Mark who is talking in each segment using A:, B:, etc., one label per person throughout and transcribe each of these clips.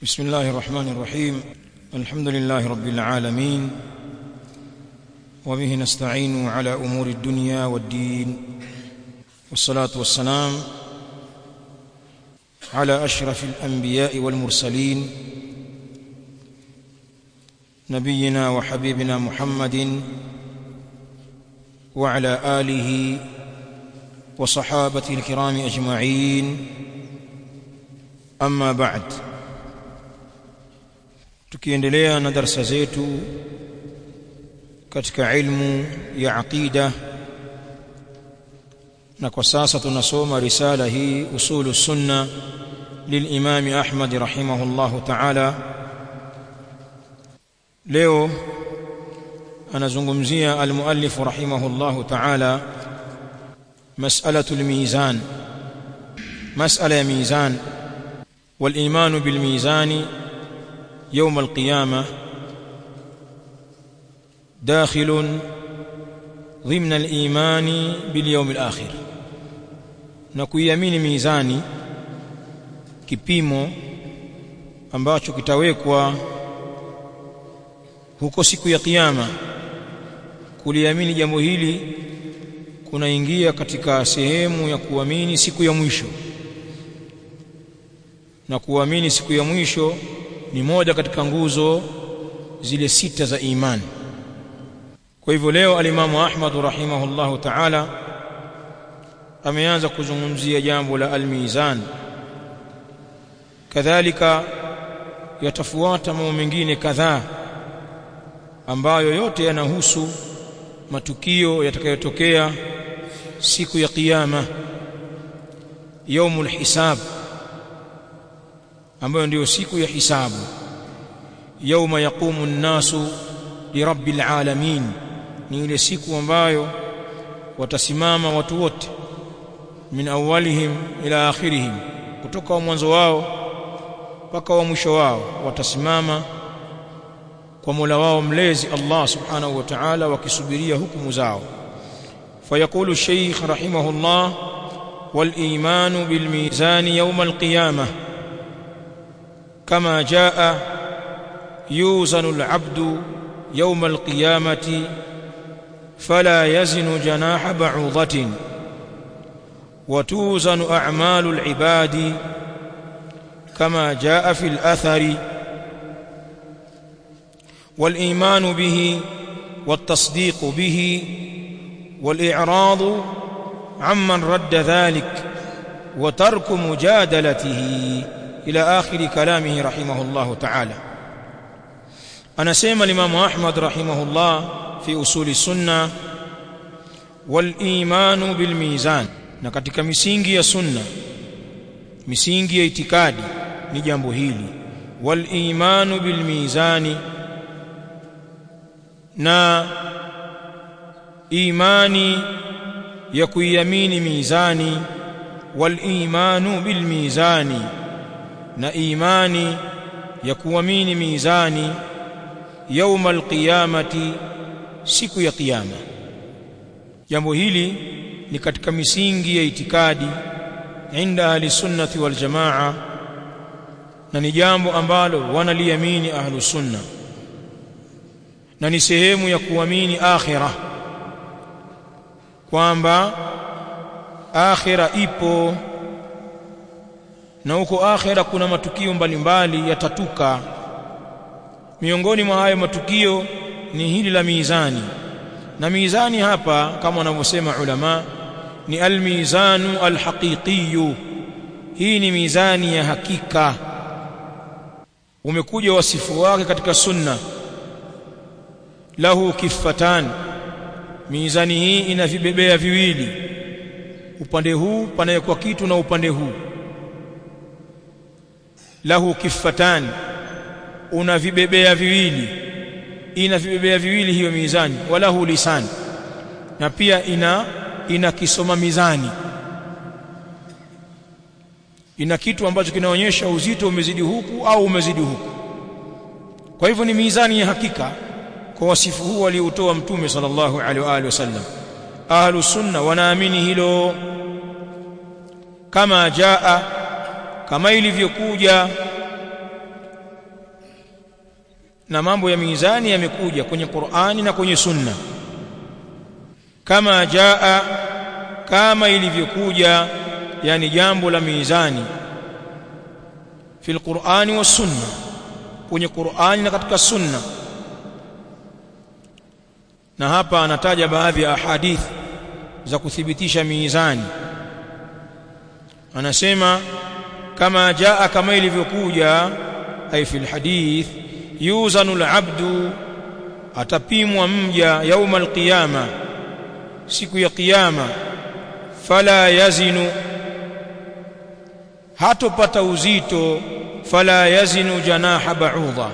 A: بسم الله الرحمن الرحيم الحمد لله رب العالمين وبه نستعين على امور الدنيا والدين والصلاه والسلام على اشرف الانبياء والمرسلين نبينا وحبيبنا محمد وعلى اله وصحابته الكرام اجمعين اما بعد tukiendelea na darasa zetu katika ilmu ya aqida na kwa sasa tunasoma risala hii usulu sunna للامام احمد رحمه الله تعالى leo anazungumzia almuallif rahimahullahu ta'ala mas'alatu almizan mas'ala ya mizan والايمان بالميزان يوم القيامه داخل ضمن الايمان باليوم الاخر na kuiamini mizani kipimo ambacho kitawekwa huko siku ya kiyama kuliamini jambo hili kunaingia katika sehemu ya kuamini siku ya mwisho na kuamini siku ya mwisho ni moja katika nguzo zile sita za imani kwa hivyo leo alimamu Ahmad rahimahullahu ta'ala ameanza kuzungumzia jambo la almizan kadhalika yatafuata mambo mengine kadhaa ambayo yote yanahusu matukio yatakayotokea siku ya kiyama yaumul hisab ambayo ndiyo siku ya hisabu yauma yaqumu nnasu lirabbil alamin ni ile siku ambayo watasimama watu wote min awwalihim ila akhirihim kutoka wa mwanzo wao mpaka wa mwisho wao watasimama kwa Mola wao mlezi Allah subhanahu wa ta'ala wakisubiria hukumu zao فيقول الشيخ رحمه الله والإيمان بالميزان يوم القيامة كما جاء يوزن العبد يوم القيامة فلا يزن جناح بعوضة وتوزن أعمال العباد كما جاء في الأثر والإيمان به والتصديق به والإعراض عمن رد ذلك وترك مجادلته إلى آخر كلامه رحمه الله تعالى أنا سيما الإمام أحمد رحمه الله في أصول السنة والإيمان بالميزان na katika misingi ya sunna misingi ya itikadi ni jambo hili wal imanu bil mizani na imani ya kuiamini mizani wal imanu bil mizani na imani ya kuamini mizani yauma alqiyamati siku ya kiyama jambo hili ni katika misingi ya itikadi inda ahli sunnati wal jamaa na ni jambo ambalo wanaliamini ahlu sunna na ni sehemu ya kuamini akhira kwamba akhira ipo na huko akhira kuna matukio mbalimbali yatatuka miongoni mwa hayo matukio ni hili la mizani na mizani hapa kama wanavyosema ulama ni almizanu alhaqiqiyu hii ni mizani ya hakika umekuja wasifu wake katika sunna lahu kifatan mizani hii ina vibebea viwili upande huu panawekwa kitu na upande huu lahu kifatan una vibebea viwili ina vibebea viwili hiyo mizani walahu lisan na pia ina ina kisoma mizani ina kitu ambacho kinaonyesha uzito umezidi huku au umezidi huku kwa hivyo ni mizani ya hakika kwa wasifu huu alioutoa mtume sallallahu alaihi wa alihi wasallam ahlu sunna wanaamini hilo kama jaa kama ilivyokuja na mambo ya mizani yamekuja kwenye Qur'ani na kwenye Sunna kama jaa kama ilivyokuja yani jambo la mizani fil Qur'ani was Sunna kwenye Qur'ani na katika Sunna na hapa anataja baadhi ya ahadithi za kuthibitisha mizani anasema kama jaa kama ilivyokuja ay fil hadith yuzanu al-abdu atapimwa mja yauma al-qiyama siku ya kiyama fala yazinu hatopata uzito fala yazinu janaha ba'udha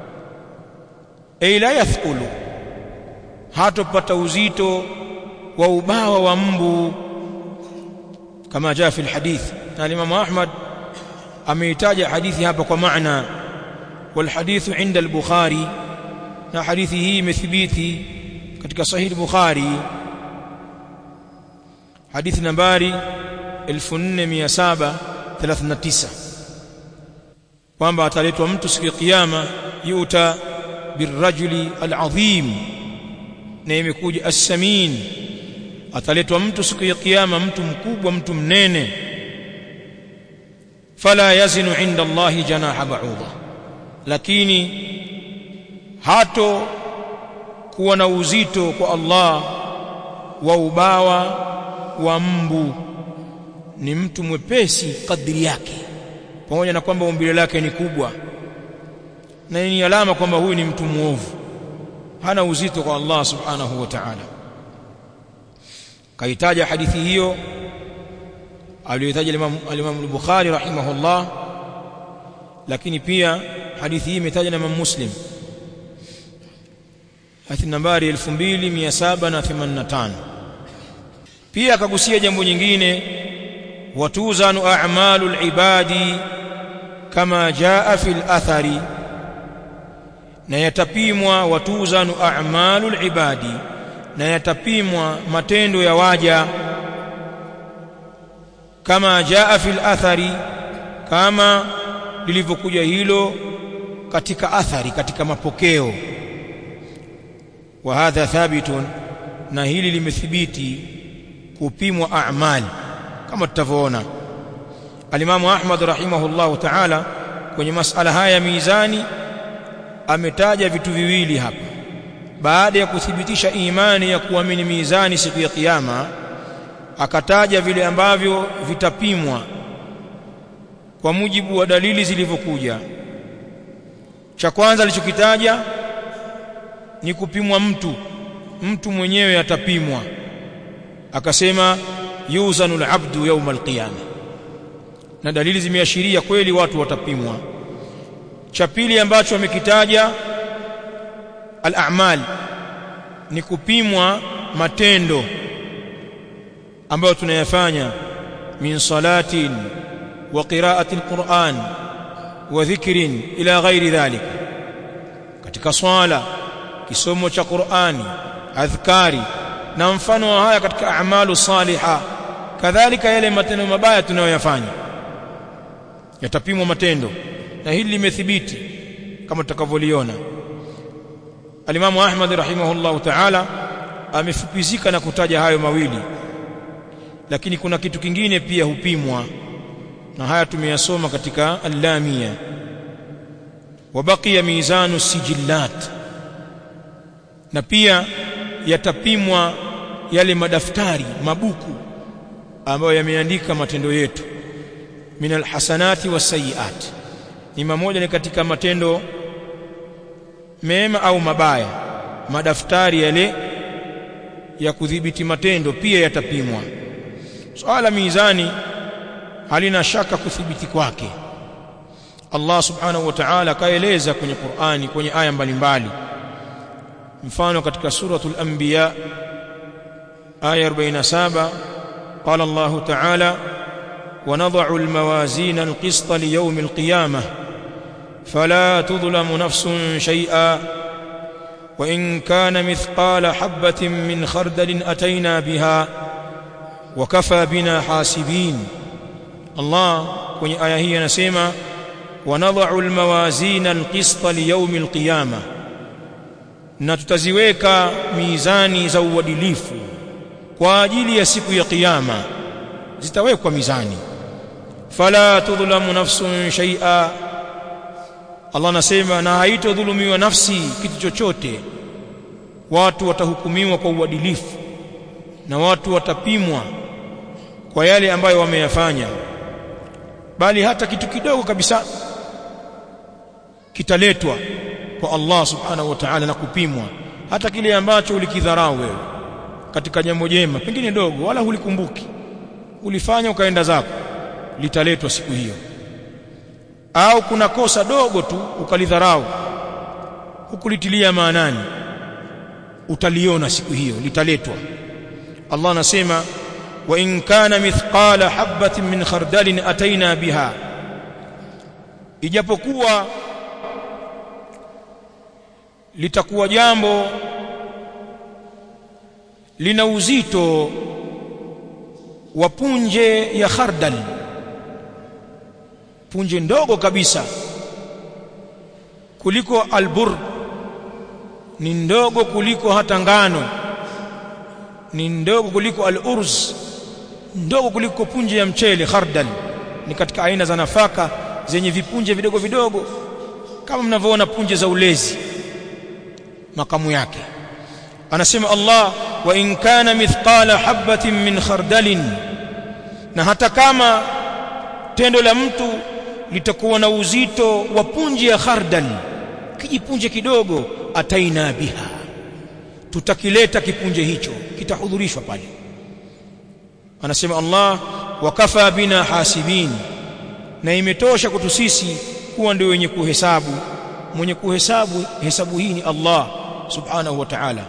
A: ay la yathqulu hatopata uzito wa ubawa wa mbu kama jaa fi alhadith na Imam Ahmad ameitaja hadithi hapa kwa maana wal hadithu inda al-Bukhari na hadithi hii imethibiti katika sahih al-Bukhari hadithi nambari 4739 kwamba ataletwa mtu siku ya kiyama yuta birrajuli al-azim na imekuja as-samin ataletwa mtu siku ya kiyama mtu mkubwa mtu mnene fala yazinu inda Allahi janaha ba'udha lakini hato kuwa na uzito kwa Allah wa ubawa wa mbu ni mtu mwepesi kadri yake pamoja na kwamba umbile lake ni kubwa na ni alama kwamba huyu ni mtu muovu hana uzito kwa Allah subhanahu wa ta'ala kaitaja hadithi hiyo aliyotaja Imam al-Imam al-Bukhari rahimahullah lakini pia hadithi hii imetajwa na Imam Muslim hadithi nambari 2785 pia akagusia jambo nyingine watuzanu a'malu al-ibadi kama jaa fil athari na yatapimwa watuzanu a'malu al-ibadi na yatapimwa matendo ya waja kama jaa fil athari kama lilivyokuja hilo katika athari katika mapokeo wa hadha thabitun na hili limethibiti kupimwa a'mal kama tutavyoona alimamu Ahmad rahimahullahu ta'ala kwenye masala haya mizani ametaja vitu viwili hapa baada ya kuthibitisha imani ya kuamini mizani siku ya kiyama akataja vile ambavyo vitapimwa kwa mujibu wa dalili zilivyokuja cha kwanza alichokitaja ni kupimwa mtu mtu mwenyewe atapimwa akasema yuzanu al-abdu yawm al-qiyama na dalili zimeashiria kweli watu watapimwa cha pili ambacho amekitaja al-a'mal ni kupimwa matendo ambayo tunayafanya min salatin wa qira'ati al-Qur'an wa dhikrin ila ghairi dhalik katika swala kisomo cha Qur'ani adhkari na mfano wa haya katika a'malu saliha kadhalika yale matendo mabaya tunayoyafanya yatapimwa matendo na hili limethibiti kama tutakavyoliona alimamu Ahmad rahimahullahu ta'ala amefupizika na kutaja hayo mawili lakini kuna kitu kingine pia hupimwa na haya tumeyasoma katika allamia wabakia mizanu sijillat na pia yatapimwa yale madaftari mabuku ambayo yameandika matendo yetu min alhasanati wasayiat ni mamoja ni katika matendo mema au mabaya madaftari yale ya kudhibiti matendo pia yatapimwa swala mizani halina shaka kuthibiti kwake Allah subhanahu wa ta'ala kaeleza kwenye Qur'ani kwenye aya mbalimbali mfano katika suratul anbiya aya 47 qala Allah ta'ala ونضع الموازين القسط ليوم القيامة فلا تظلم نفس شيئا وإن كان مثقال حبة من خردل أتينا بها وكفى بنا حاسبين الله kwenye aya hii anasema ونضع الموازين القسط ليوم القيامة na tutaziweka mizani za uadilifu kwa ajili ya siku ya kiyama zitawekwa mizani fala tudhlamu nafsun shay'a Allah anasema na haitodhulumiwa nafsi kitu chochote watu watahukumiwa kwa uadilifu na watu watapimwa kwa yale ambayo wameyafanya bali hata kitu kidogo kabisa kitaletwa kwa Allah subhanahu wa ta'ala na kupimwa hata kile ambacho ulikidharau wewe katika jambo jema pengine dogo wala hulikumbuki ulifanya ukaenda zako litaletwa siku hiyo au kuna kosa dogo tu ukalidharau hukulitilia maanani utaliona siku hiyo litaletwa Allah anasema wa in kana mithqala habatin min khardalin ataina biha ijapokuwa litakuwa jambo lina uzito wa punje ya khardal punje ndogo kabisa kuliko albur ni ndogo kuliko hata ngano ni ndogo kuliko al-urz ndogo kuliko punje ya mchele khardal ni katika aina za nafaka zenye vipunje vidogo vidogo kama mnavyoona punje za ulezi makamu yake anasema Allah wa in kana mithqala habatin min khardalin na hata kama tendo la mtu litakuwa na uzito wa punje ya khardal kijipunje kidogo ataina biha tutakileta kipunje hicho kitahudhurishwa pale anasema Allah wakafa bina hasibin na imetosha kwetu sisi kuwa ndio wenye kuhesabu mwenye kuhesabu hesabu hii ni Allah subhanahu wa ta'ala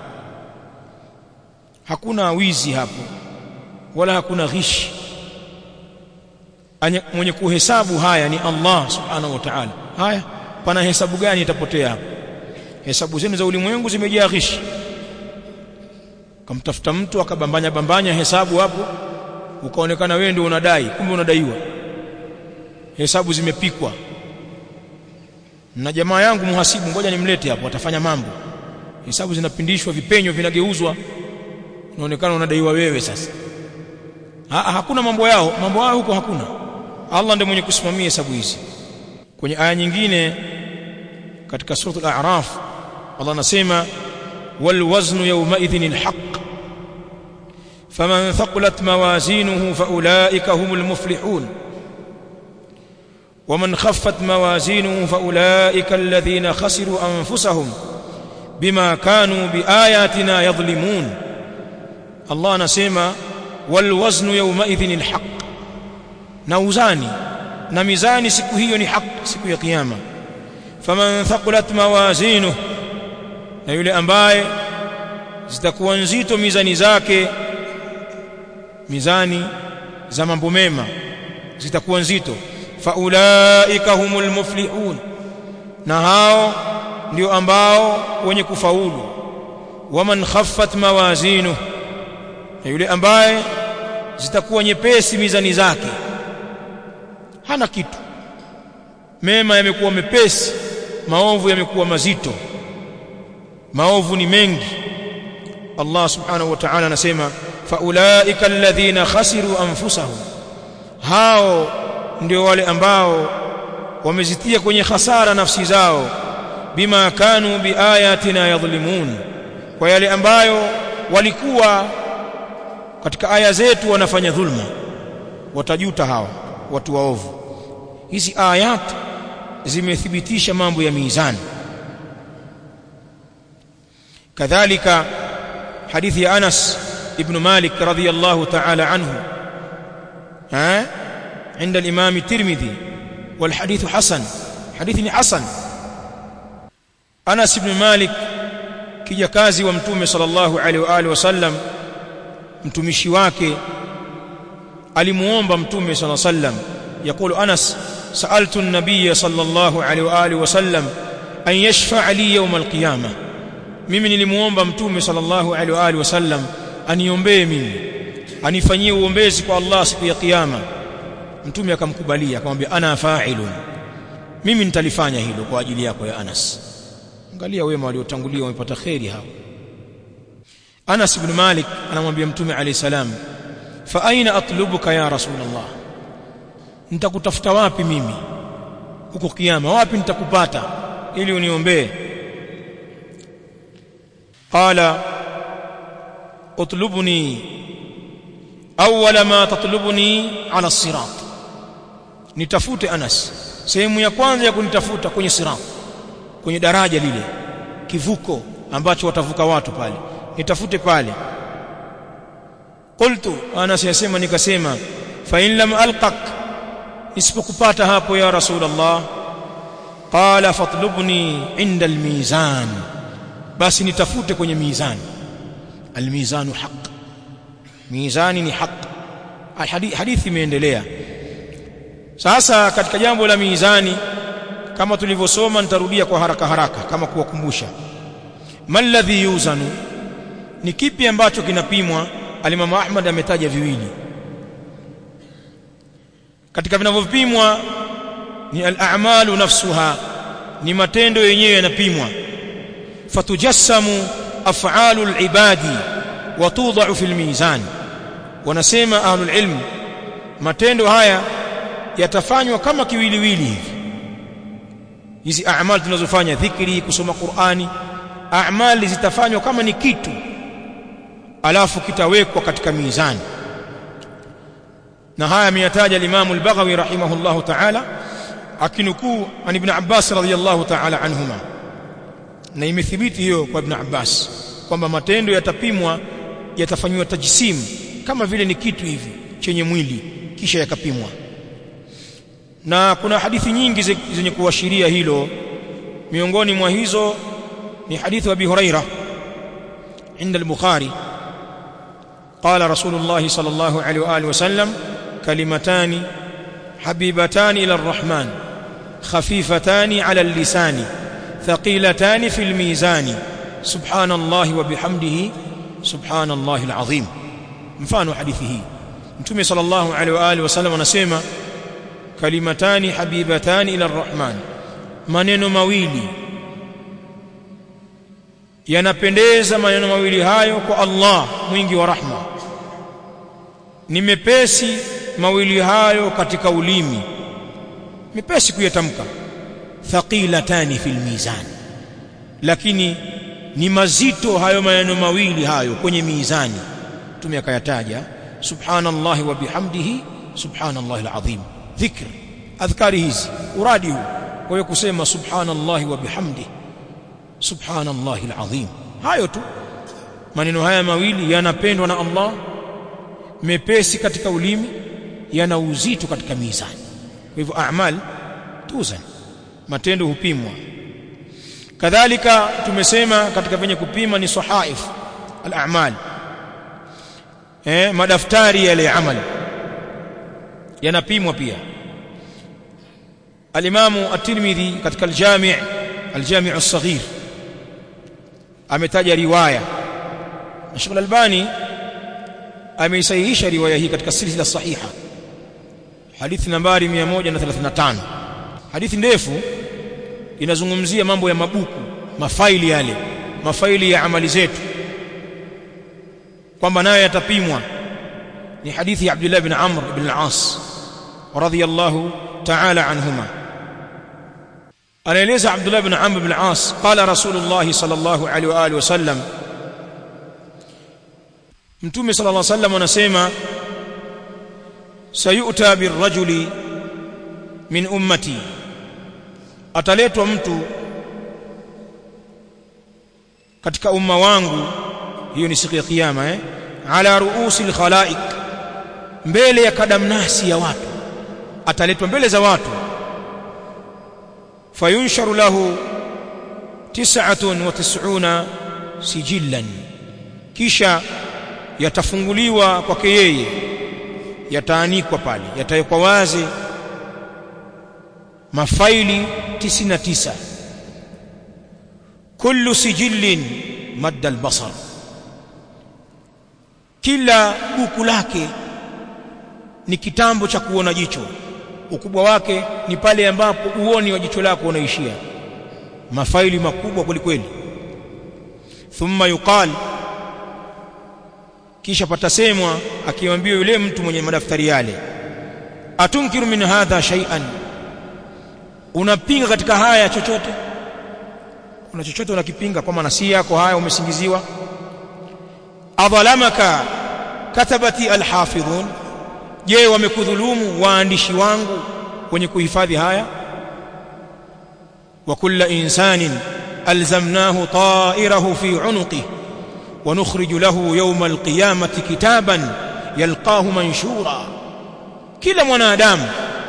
A: hakuna wizi hapo wala hakuna ghishi mwenye kuhesabu haya ni Allah subhanahu wa ta'ala haya pana hesabu gani itapotea hapo hesabu zenu za ulimwengu zimejaa ghishi kamtafuta mtu akabambanya bambanya hesabu hapo ukaonekana wewe ndio unadai kumbe unadaiwa hesabu zimepikwa na jamaa yangu muhasibu ngoja nimlete hapo atafanya mambo hesabu zinapindishwa vipenyo vinageuzwa unaonekana unadaiwa wewe sasa ha, hakuna mambo yao mambo yao huko hakuna Allah ndiye mwenye kusimamia hesabu hizi kwenye aya nyingine katika sura al-a'raf Allah anasema wal waznu yawma idhin al-haq faman thaqulat mawazinuhu faulaika humul muflihun ومن خفت موازينه فأولئك الذين خسروا أنفسهم بما كانوا بآياتنا يظلمون الله نسمى والوزن يومئذ الحق نوزاني نميزاني siku hiyo ni haq siku ya kiyama faman thaqulat mawazinuhu na yule ambaye zitakuwa nzito mizani zake mizani za mambo mema zitakuwa nzito faulaika humul muflihun na hao ndio ambao wenye kufaulu waman khaffat mawazinu na yule ambaye zitakuwa nyepesi mizani zake hana kitu mema yamekuwa mepesi maovu yamekuwa mazito maovu ni mengi Allah subhanahu wa ta'ala anasema faulaika alladhina khasiru anfusahum hao ndio wale ambao wamezitia kwenye hasara nafsi zao bima kanu biayatina yadhlimun kwa yale ambayo walikuwa katika aya zetu wanafanya dhulma watajuta hawa watu waovu hizi ayat zimethibitisha mambo ya mizani kadhalika hadithi ya Anas ibn Malik radhiyallahu ta'ala anhu ha عند الإمام الترمذي والحديث حسن حديث حسن أنس بن مالك kijakazi wa mtume sallallahu alaihi wa alihi wasallam mtumishi wake alimuomba mtume sallallahu alaihi wasallam yakulu Anas sa'altu an-nabiy sallallahu alaihi wa alihi wasallam an yashfa'a li yawm al-qiyamah mimi nilimuomba mtume sallallahu alaihi wa alihi wasallam aniombee mimi anifanyie uombezi kwa Allah siku ya kiyama mtume akamkubalia akamwambia ana fa'ilun mimi nitalifanya hilo kwa ajili yako ya Anas angalia wema waliotangulia wamepata kheri hao Anas ibn Malik anamwambia mtume alayhi salam fa aina atlubuka ya rasulullah nitakutafuta wapi mimi huko kiyama wapi nitakupata ili uniombee qala utlubni awwala ma tatlubuni ala sirat nitafute Anas sehemu ya kwanza ya kunitafuta kwenye sirat kwenye daraja lile kivuko ambacho watavuka watu pale nitafute pale qultu Anas yasema nikasema fa in lam alqak isipokupata hapo ya rasulullah qala fatlubni inda almizan basi nitafute kwenye mizani almizanu haq mizani ni haq hadithi imeendelea sasa katika jambo la mizani kama tulivyosoma nitarudia kwa haraka haraka kama kuwakumbusha malladhi yuzanu ni kipi ambacho kinapimwa alimamu Ahmad ametaja viwili katika vinavyopimwa ni al-a'malu nafsuha ni matendo yenyewe yanapimwa fatujassamu af'alu al-ibadi wa tudha'u fil mizan wanasema ahlul ilm matendo haya yatafanywa kama kiwiliwili hivi hizi a'mal tunazofanya dhikri kusoma Qur'ani a'mali zitafanywa kama ni kitu alafu kitawekwa katika mizani na haya ameyataja al-Imam al-Baghawi rahimahullahu ta'ala akinukuu an Ibn Abbas radhiyallahu ta'ala anhuma na imethibiti hiyo kwa Ibn Abbas kwamba matendo yatapimwa yatafanywa tajsim kama vile ni kitu hivi chenye mwili kisha yakapimwa na kuna hadithi nyingi zenye kuashiria hilo miongoni mwa hizo ni hadithi wa Abi Huraira عند البخاري قال رسول الله صلى الله عليه واله وسلم كلمتان حبيبتان الى الرحمن خفيفتان على اللسان ثقيلتان في الميزان سبحان الله وبحمده سبحان الله العظيم mfano hadithi hii mtume sallallahu alaihi wa alihi wasallam anasema kalimatani habibatani ila arrahman maneno mawili yanapendeza maneno mawili hayo kwa Allah mwingi wa rahma ni mepesi mawili hayo katika ulimi mepesi kuyatamka thaqilatani fil mizan lakini ni mazito hayo maneno mawili hayo kwenye mizani tume akayataja subhanallahi wa bihamdihi subhanallahi alazim dhikr adhkari hizi uradi huu kwa hiyo kusema subhanallahi wa bihamdihi subhanallahi alazim hayo tu maneno haya mawili yanapendwa na Allah mepesi katika ulimi yana uzito katika mizani kwa hivyo a'mal tuzan matendo hupimwa kadhalika tumesema katika venye kupima ni sahaif al-a'mal eh madaftari yale ya amali yanapimwa pia al-imamu at-tirmidhi katika al-jami' al-jami' as-saghir ametaja riwaya na Sheikh Al-Albani ameisahihisha riwaya hii katika silsila sahiha hadithi nambari 135 hadithi ndefu inazungumzia mambo ya mabuku mafaili yale mafaili ya amali zetu kwamba nayo yatapimwa ni hadithi ya Abdullah ibn Amr ibn al-As radiyallahu ta'ala anhuma anaeleza Abdullah ibn Amr ibn al-As qala Rasulullah sallallahu alaihi wa alihi wasallam Mtume sallallahu alaihi wasallam anasema sayuta birrajuli min ummati ataletwa mtu katika umma wangu hiyo ni siku ya kiyama eh ala ruusi alkhalaiq mbele ya kadamnasi ya watu ataletwa mbele za watu fayunsharu lahu 99 sijillan kisha yatafunguliwa kwake yeye yataanikwa pale yatawekwa wazi mafaili 99 kullu sijillin madda albasar kila buku lake ni kitambo cha kuona jicho ukubwa wake ni pale ambapo uoni wa jicho lako unaishia mafaili makubwa kwelikweli thumma yuqal kisha patasemwa akiambiwa yule mtu mwenye madaftari yale atunkiru min hadha shay'an unapinga katika haya chochote kuna chochote unakipinga kwa maana si yako haya umesingiziwa adhalamaka katabati alhafidhun je wamekudhulumu waandishi wangu wenye kuhifadhi haya wa kulla insanin alzamnahu ta'irahu fi unuqihi ونخرج له يوم القيامة كتابا يلقاه منشورا kila mwanadamu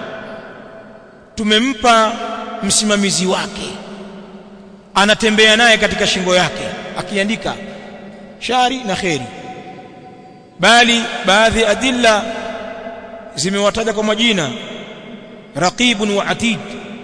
A: tumempa msimamizi wake anatembea naye katika shingo yake akiandika shari na kheri bali baadhi ya adilla zimewataja kwa majina raqibun wa atid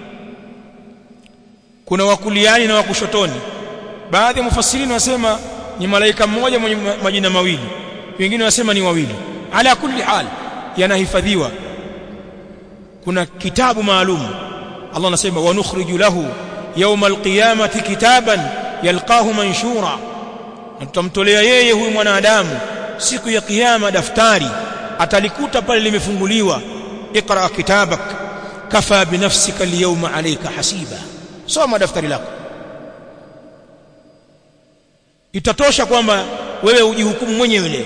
A: kuna wakuliani na wakushotoni baadhi ya mufassirini wanasema ni malaika mmoja mwenye majina mawili wengine wanasema ni wawili ala kulli hal yanahifadhiwa kuna kitabu maalum Allah anasema wa nukhriju lahu yawma alqiyamati kitaban yalqahu manshura na tutamtolea yeye huyu mwanadamu siku ya kiyama daftari atalikuta pale limefunguliwa iqra kitabak kafa binafsika alyawma alayka hasiba soma daftari lako itatosha kwamba wewe ujihukumu mwenyewe leo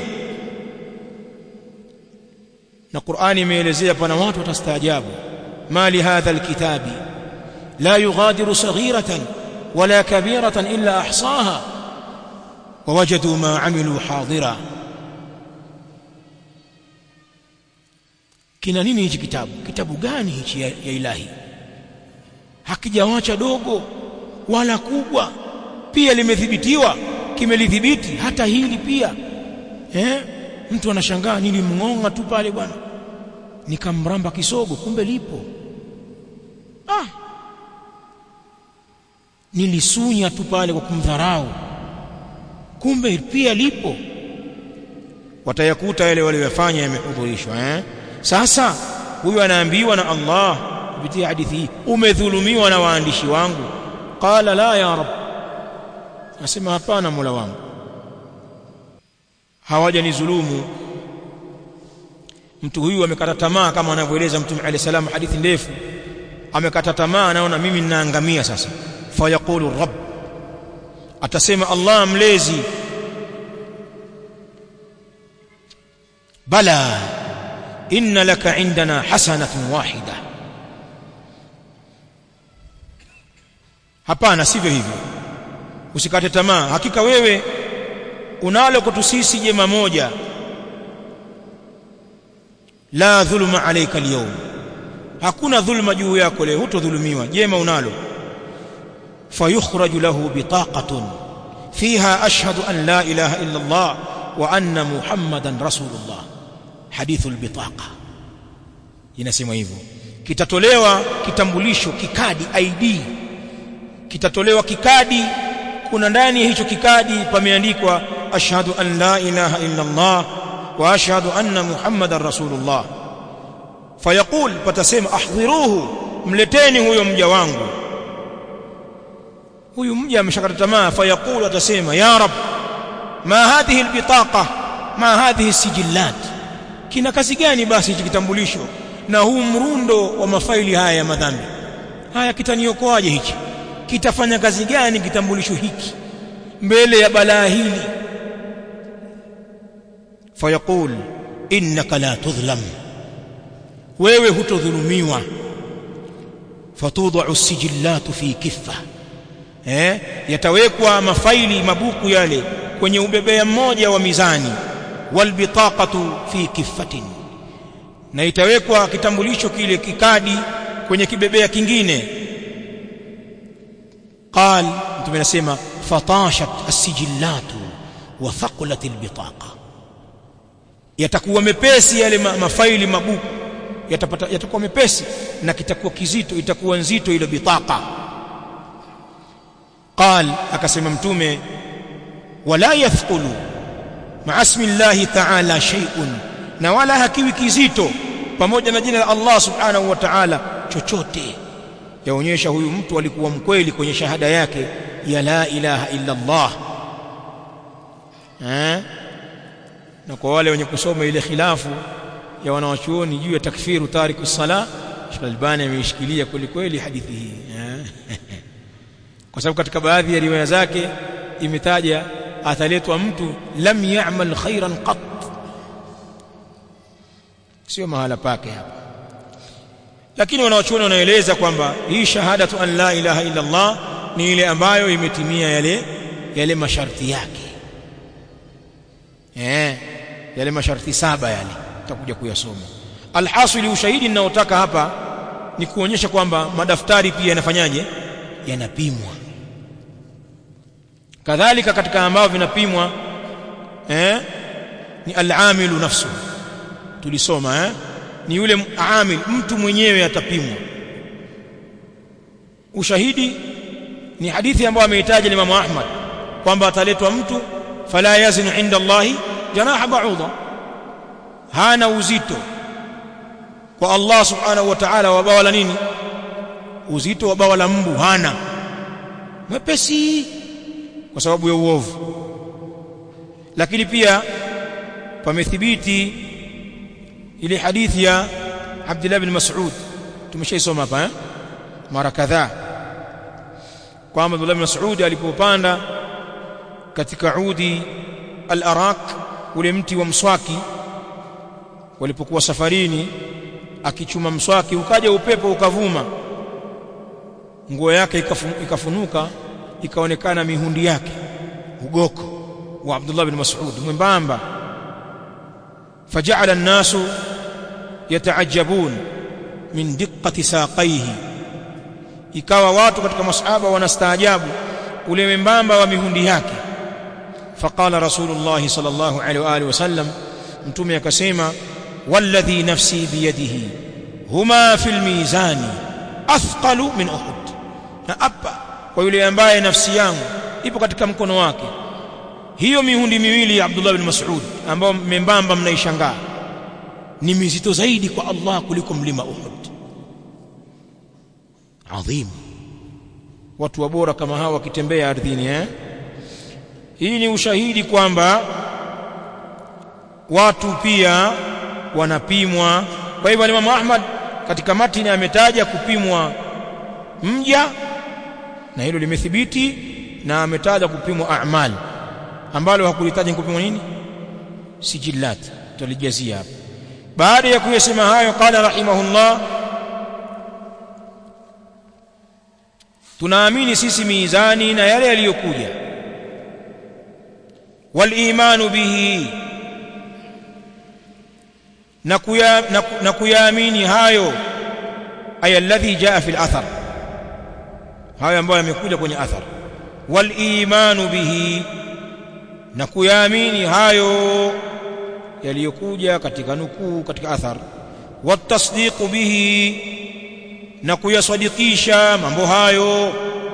A: na Qur'ani imeelezea pana watu watastaajabu mali hadha alkitabi la yughadiru saghiratan wala kabiratan illa ahsaha wawajadu ma amilu hadira kina nini hichi kitabu kitabu gani hichi ya, ya ilahi hakijawacha dogo wala kubwa pia limethibitiwa kimelidhibiti hata hili pia eh mtu anashangaa nilimngonga tu pale bwana nikamramba kisogo kumbe lipo ah nilisunya tu pale kwa kumdharau kumbe pia lipo watayakuta yale waliyofanya yamehudhurishwa eh sasa huyu anaambiwa na Allah kupitia hadithi hii umedhulumiwa na waandishi wangu qala la ya rab nasema hapana mola wangu hawajanizulumu mtu huyu amekata tamaa kama anavyoeleza mtume alayhi salam hadithi ndefu amekata tamaa anaona mimi ninaangamia sasa fayaqulu rabb atasema Allah mlezi bala inna laka indana hasanatun wahida hapana sivyo hivyo usikate tamaa hakika wewe unalo kwetu sisi jema moja la dhulma alayka alyawm hakuna dhulma juu yako leo hutodhulumiwa jema unalo fayukhraju lahu bitaqatun fiha ashhadu an la ilaha illa Allah wa anna muhammadan rasulullah hadithu albitaqa inasema hivyo kitatolewa kitambulisho kikadi ID kitatolewa kikadi kuna ndani ya hicho kikadi pameandikwa ashhadu an la ilaha illa Allah wa ashhadu anna muhammadar rasulullah fayaqul patasema ahdhiruhu mleteni huyo mja wangu huyu mja ameshakata tamaa fayaqul atasema ya rab ma hadhihi albitaqa ma hadhihi sijillat kina kazi gani basi hichi kitambulisho na huu mrundo wa mafaili haya ya madhambi haya kitaniokoaje hichi kitafanya kazi gani kitambulisho hiki mbele ya balaa hili fayaqul innaka la tudhlam wewe hutodhulumiwa fatudau sijillatu fi kiffa eh yatawekwa mafaili mabuku yale kwenye ubebea mmoja wa mizani walbitaqatu fi kiffatin na itawekwa kitambulisho kile kikadi kwenye kibebea kingine قال mtume anasema fatashat as-sijillatu wa thaqulat al-bitaqa yatakuwa mepesi yale ma, mafaili mabuku yatapata yatakuwa mepesi na kitakuwa kizito itakuwa nzito ile bitaqa قال akasema mtume wala yathqulu ma'a ismi Allah ta'ala shay'un na wala hakiwi kizito pamoja na jina la Allah subhanahu wa ta'ala chochote yaonyesha huyu mtu alikuwa mkweli kwenye shahada yake ya la ilaha illa Allah eh na kwa wale wenye kusoma ile khilafu ya wanawachuoni juu ya takfiru tariku sala Sheikh Albani ameishikilia kweli kweli hadithi hii eh? kwa sababu katika baadhi ya riwaya zake imetaja ataletwa mtu lam ya'mal khairan qat sio mahala pake hapa lakini wanawachuoni wanaeleza kwamba hii shahadatu an la ilaha illa Allah ni ile ambayo imetimia yale yale masharti yake eh yale masharti saba yale tutakuja kuyasoma alhasili ushahidi ninaotaka hapa ni kuonyesha kwamba madaftari pia yanafanyaje yanapimwa kadhalika katika ambao vinapimwa eh ni al-amilu nafsu tulisoma eh ni yule amil mtu mwenyewe atapimwa ushahidi ni hadithi ambayo ameitaja Imam Ahmad kwamba ataletwa mtu fala yazinu inda Allahi janaha ba'udha hana uzito kwa Allah subhanahu wa ta'ala wa bawa la nini uzito wa bawa la mbu hana mwepesi kwa sababu ya uovu lakini pia pamethibiti ile hadithi ya Abdullah bin Mas'ud tumeshaisoma hapa eh mara kadhaa kwamba Abdullah bin Mas'ud alipopanda katika udi al-arak ule mti wa mswaki walipokuwa safarini akichuma mswaki ukaja upepo ukavuma nguo yake ikafunuka ikaonekana mihundi yake ugoko wa Abdullah bin Mas'ud mwembamba faja'ala an-nasu yataajabun min diqqati saqaihi ikawa watu katika masahaba wanastaajabu ule membamba wa mihundi yake faqala rasulullah sallallahu alaihi wa alihi wasallam mtume akasema walladhi nafsi biyadihi huma fil mizani athqalu min uhud na apa kwa yule ambaye nafsi yangu ipo katika mkono wake hiyo mihundi miwili ya Abdullah bin Mas'ud ambao membamba mnaishangaa ni mizito zaidi kwa Allah kuliko mlima Uhud adhim watu wabora kama hawa wakitembea ardhini eh hii ni ushahidi kwamba watu pia wanapimwa kwa hivyo Imam Ahmad katika matini ametaja kupimwa mja na hilo limethibiti na ametaja kupimwa a'mal ambalo hakulitaja kupimwa nini sijillat tulijazia hapa baada ya kuyasema hayo qala rahimahullah tunaamini sisi mizani na yale yaliyokuja wal imanu bihi na kuya na kuyaamini hayo ay alladhi jaa fil athar hayo ambayo yamekuja kwenye athar wal imanu bihi na kuyaamini hayo yaliyokuja katika nukuu katika athar watasdiqu bihi na kuyasadikisha mambo hayo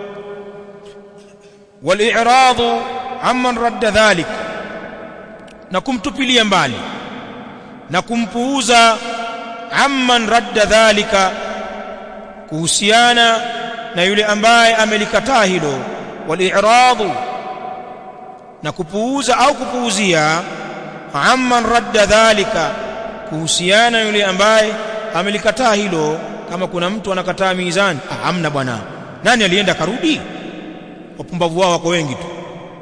A: wal-i'radu amman radda dhalik na kumtupilia mbali na kumpuuza amman radda dhalika kuhusiana na yule ambaye amelikataa hilo wal-i'radu na kupuuza au kupuuzia amman radda dhalika kuhusiana yule ambaye amelikataa hilo kama kuna mtu anakataa mizani ah, amna bwana nani alienda karudi wapumbavu wao wako wengi tu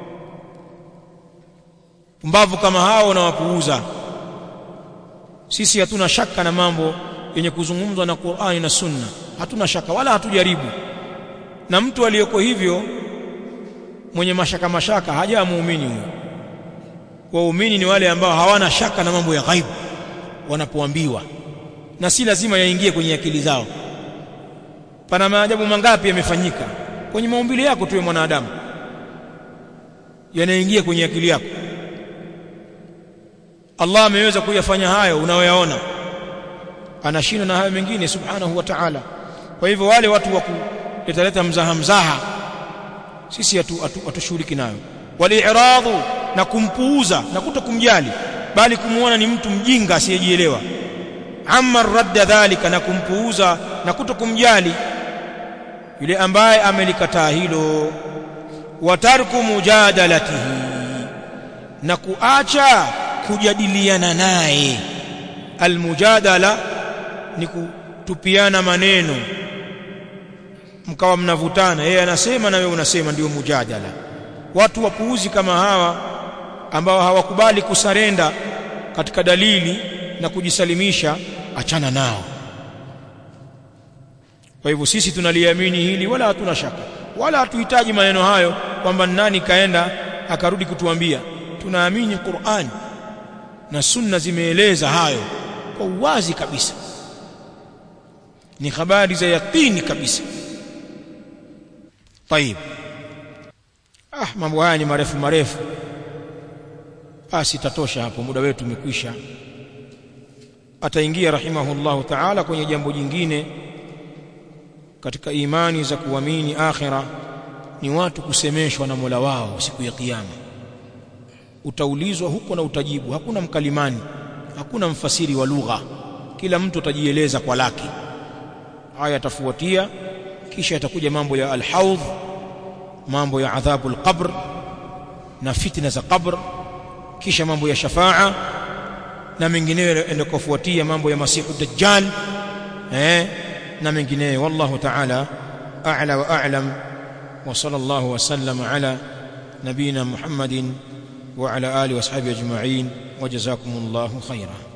A: pumbavu kama hao na wapuuza sisi hatuna shaka na mambo yenye kuzungumzwa na Qur'ani na Sunna hatuna shaka wala hatujaribu na mtu aliyoko hivyo mwenye mashaka mashaka haja muumini huyo waumini ni wale ambao hawana shaka na mambo ya ghaibu wanapoambiwa na si lazima yaingie kwenye akili zao pana maajabu mangapi yamefanyika kwenye maumbile yako tu ya mwanadamu yanaingia kwenye akili yako Allah ameweza kuyafanya hayo unayoyaona anashinda na hayo mengine subhanahu wa ta'ala kwa hivyo wale watu wa kuleta mzaha mzaha sisi hatushughuliki nayo wali'radu na kumpuuza na kutokumjali bali kumuona ni mtu mjinga asiyejielewa amma radda dhalika na kumpuuza na kutokumjali yule ambaye amelikataa hilo wa tarku mujadalatihi na kuacha kujadiliana naye almujadala ni kutupiana maneno mkawa mnavutana yeye anasema na wewe unasema ndio mujadala watu wapuuzi kama hawa ambao hawakubali kusarenda katika dalili na kujisalimisha achana nao kwa hivyo sisi tunaliamini hili wala hatuna shaka wala hatuhitaji maneno hayo kwamba nani kaenda akarudi kutuambia tunaamini Qur'an na sunna zimeeleza hayo kwa uwazi kabisa ni habari za yakini kabisa طيب ah mambo haya ni marefu marefu basi tatosha hapo muda wetu umekwisha ataingia rahimahullahu ta'ala kwenye jambo jingine katika imani za kuamini akhira ni watu kusemeshwa na Mola wao siku ya kiyama utaulizwa huko na utajibu hakuna mkalimani hakuna mfasiri wa lugha kila mtu atajieleza kwa lake haya yatafuatia kisha yatakuja mambo ya al-haudh mambo ya adhabu al-qabr na fitna za qabr kisha mambo ya shafaa na mengineyo yanayofuatia mambo ya masihu dajjal eh na mengineyo wallahu ta'ala a'la wa a'lam wa sallallahu wa sallama ala nabina muhammadin wa ala alihi wa ashabihi ajma'in wa jazakumullahu khairan